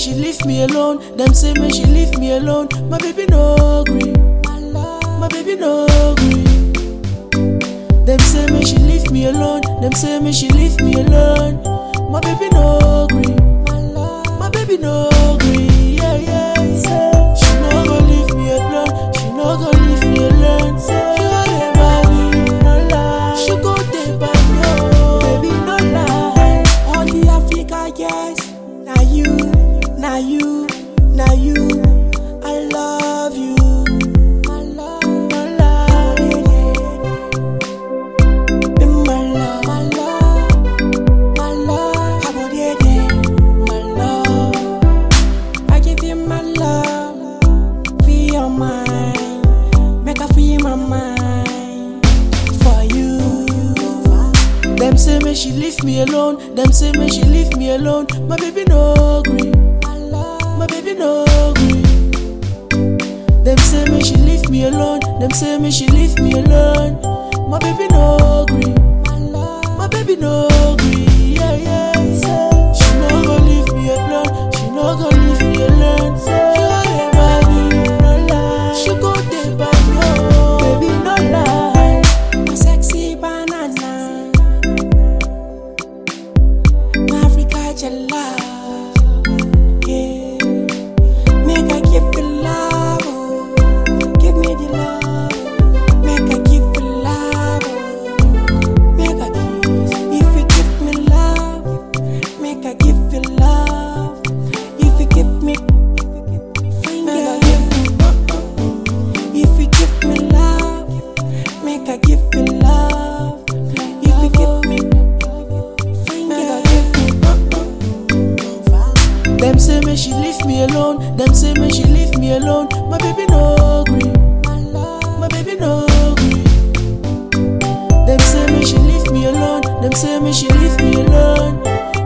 she leave me alone. Them say me she leave me alone. My baby no gree. My baby no gree. Them say me she leave me alone. Them say me she leave me alone. My baby no gree. My baby no gree. Yeah yeah. Say she no go leave me alone. She no go leave me alone. Say she go dey by me, no lie. She go dey by me, oh baby no lie. All the Africa, yes. Now you, now you, now you. I love you. I love, No lie. Be my love, my love, my love. How about it, my love? I give you my love, feel your mind, make her feel my mind for you. Them say me she leave me alone. Them say me she leave me alone. My baby no gree. My love, My baby no gree. Them say me she leave me alone. Them say me she leave me alone. My baby no gree. my love. My baby no gree. Yeah yeah. Say she no go leave me alone. She no go leave me alone. Say she go dey by me, no lie. She go dey by me, oh baby no lie. My sexy banana. My Africa jala. Yeah. Make I give you love. oh. Give me the love. Make I give you love. oh. Make I give. If you give me love, make I give you love. If you give me, make I give you. If you give me love, make I give you love. If you give me, make I give you. Them say me she leave me alone. Them say me she leave me alone. My baby no gree. My love, My baby no gree. Them say me she leave me alone. Them say me she leave me alone.